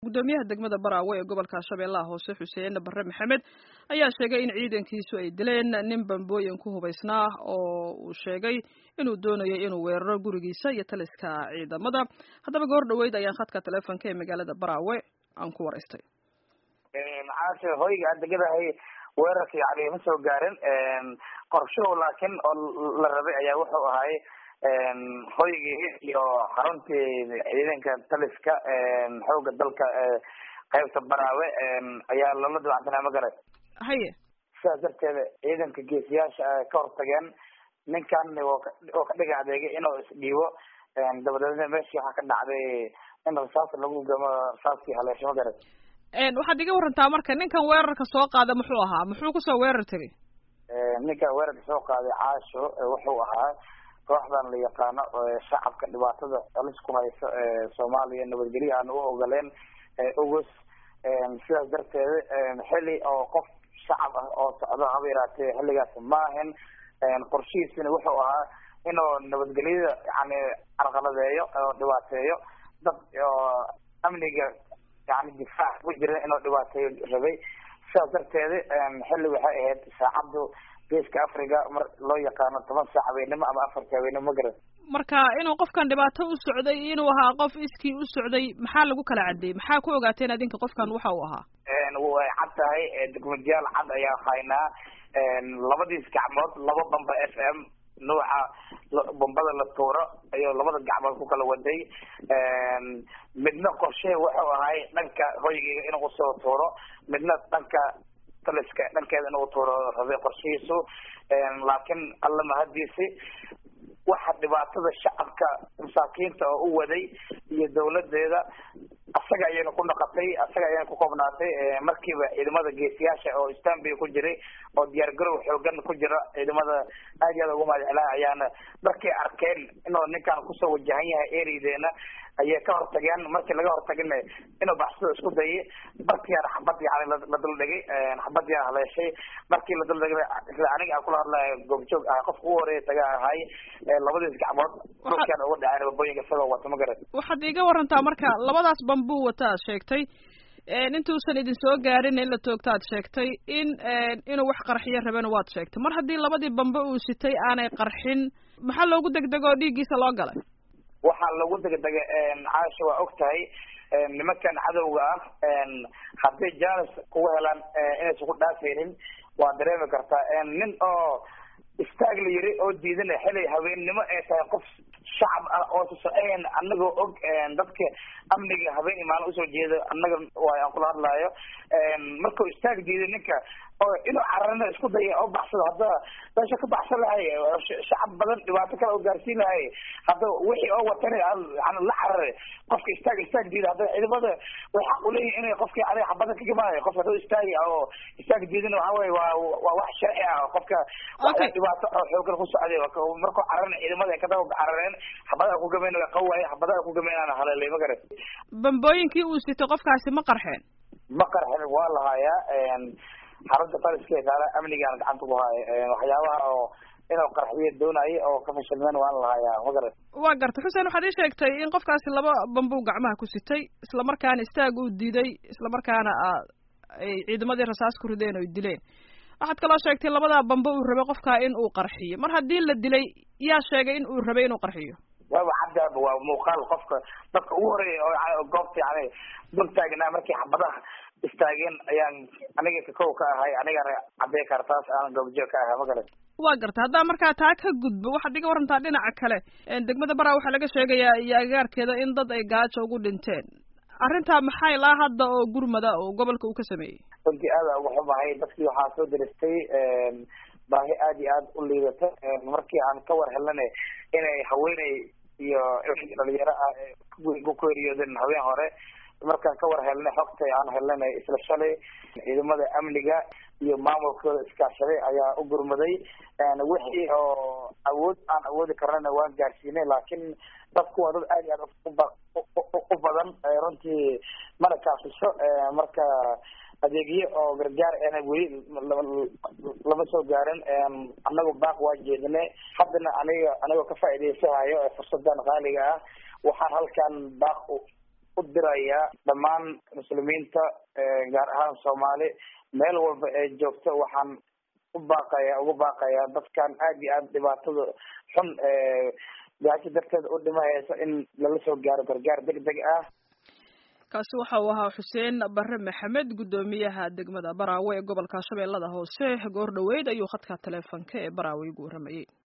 gudoomiyaha degmada baraawe ee gobolka shabeellaha hoose xuseen barre maxamed ayaa sheegay in ciidankiisu ay dileen nin bambooyin ku hubaysnaa oo uu sheegay inuu doonayo inuu weeraro gurigiisa iyo taliska ciidamada haddaba goor dhaweyd ayaan khadka teleefonka ee magaalada baraawe aan ku waraystay caashe hoyga aad degadahay weerarka yani ma soo gaarin qorshuhu laakiin oo la rabay ayaa wuxuu ahay hoygii iyo xaruntii ciidanka taliska xooga dalka qaybta baraawe ayaa loola dabacsanaa ma garay haye sidaas darteeda ciidanka geesiyaasha ka hortageen ninkan oo ka dhiga adeegay inuu isdhiibo dabadeedna meeshii waxaa ka dhacday in rasaas lagu gamo rasaaskii haleesho ma garay waxaad iga warantaa marka ninkan weerarka soo qaada muxuu ahaa muxuu kusoo weerar tegay ninkan weerarka soo qaaday caasho wuxuu ahaa kooxdan la yaqaano shacabka dhibaatada alis ku hayso soomaaliya nabadgelyo aan u ogoleen ogos sidaas darteeda xili oo qof shacab ah oo socdo haba yaraatee xilligaas maahan qorshihiisina wuxuu ahaa inuu nabadgelyada yani carqaladeeyo oo dhibaateeyo dad oo amniga yani difaac ku jira inuu dhibaateeyo rabay sidaas darteeda xilli waxay ahayd saacaddu geeska africa mar loo yaqaano toban saac habeenimo ama afarta habeenimo ma garan marka inuu qofkan dhibaato u socday inuu ahaa qof iskii u socday maxaa lagu kala cadeeyey maxaa ku ogaateen adinka qofkan waxa uu ahaa way cad tahay dokumentiyaal cad ayaa haynaa labadiis gacmood laba bamba f m nuuca bombada la tuuro ayuu labada gacmood ku kala waday midna qorshe wuxuu ahay dhanka hoygiga inuu soo tuuro midna dhanka taliska dhankeeda inuu tuuro rabay qorshihiisu laakiin alla mahadiisi waxa dhibaatada shacabka masaakiinta oo u waday iyo dawladeeda asaga ayayna ku noqotay asaga ayayna ku koobnaatay markiiba ciidamada geesiyaasha oo stanby ku jiray oo diyaar garow xoogan ku jira ciidamada aad iyo aad ugu mahadcelaa ayaana markay arkeen inuu ninkan kusoo wajahan yahay erideena ayay ka hortageen markii laga hortagina inuu baxsado isku dayay barkiyaana xabad yani la duldhigay xabadiyaana haleeshay markii la duldhigay isla aniga aan kula hadlayo goobjoog ah qofka ugu horeeya taga ahay labadiis gacmood dhulkaan uga dhaceen babooyinka isagoo wata ma garan waxaad iga warantaa marka labadaas bambuu wata aad sheegtay intuusan idin soo gaarin in la toogta aad sheegtay in inuu wax qarxiyo rabena waad sheegtay mar haddii labadii bambe uu sitay aanay qarxin maxaa loogu degdego oo dhiiggiisa loo galay waxaa lagu degdegay caasha waa og tahay nimankan cadowga ah hadday janis kugu helaan inaysan ku dhaafaynin waa dareemi kartaa nin oo istaag la yiri oo diidana xilay habeennimo ay tahay qof shacab ah oo socoeen anagoo og dadka amniga habeen imaan usoo jeeda annaga waay aan kula hadlaayo markuu istaag diiday ninka oo inuu cararina isku daya oo baxsado hadda meesha ka baxsan lahay shacab badan dhibaato kale oo gaarsiin lahay hadda wixii oo watan yani la carare qofka istaag istaag diida hadda ciidamada way xaq uleeyihin inay qofki adiga xabada ka gamaayo qofka hadduu istaagi oo istaag diidina waxa weye waa waa wax sharci ah qofka dhibaato oo xoogan ku socday markuu cararina ciidamada ay kadaba carareen xabadaha ku gameyn waa qawaay xabadaha ku gameyn aan haleelay ma garan bambooyinkii uu sito qofkaasi ma qarxeen ma qarxin waa lahayaa xarunta taliska taala amnigaan gacanta ku haayo waxyaabaha oo inuu qarxiyo doonayay oo ka fashilmeen waan lahayaa ma garan waa gartay xuseen waxaad ii sheegtay in qofkaasi laba bambuu gacmaha ku sitay islamarkaana istaag uu diiday islamarkaana ay ciidamadii rasaas ku rideen oy dileen waxaad kaloo sheegtay labadaa bambe uu rabay qofkaa in uu qarxiyo mar haddii la dilay yaa sheegay in uu rabay inuu qarxiyo waaba caddaaba waa muuqaal qofka dadka ugu horeeya oo goobta yani dul taagnaa markii xabadaha istaageen ayaan aniga kakow ka ahay anigana cadday kartaas aan goobjoog ka ahay ma garan waa garta haddaa markaa taa ka gudbo waxaad iga warantaa dhinaca kale degmada baraa waxaa laga sheegayaa iyo agaarkeeda in dad ay gaajo ugu dhinteen arrintaa maxay laa hadda oo gurmada oo gobolka uu ka sameeyey runtii aada uga xumahay dadkii waxaa soo diristay baahi aada iyo aada u liidata markii aan ka war helnana inay haweeney iyo dhalinyaro ah ku geeriyoodeen habeen hore markaan ka war helnay xogta aan helnay isla shalay ciidamada amniga iyo maamulkooda iskaashaday ayaa u gurmaday wixii oo awood aan awoodi karnana waan gaarsiinay laakiin dadku waa dad aad iyo aad u badan runtii mana kaafisho marka adeegyo oo gargaar ena weli lama soo gaarin anagu baaq waa jeedinay haddana aniga anigoo ka faa'iidaysahayo fursadan qaaliga ah waxaan halkan baaq u dirayaa dhammaan muslimiinta gaar ahaan soomaali meel walba ee joogto waxaan u baaqaya ugu baaqayaa dadkan aada iyo aada dhibaatada xun gaajo darteeda u dhimahaysa in lala soo gaaro gargaar deg deg ah kaasi waxa uu ahaa xuseen bare maxamed guddoomiyaha degmada baraawe ee gobolka shabeellada hoose goor dhoweyd ayuu khadka taleefonka ee baraawe igu warramayey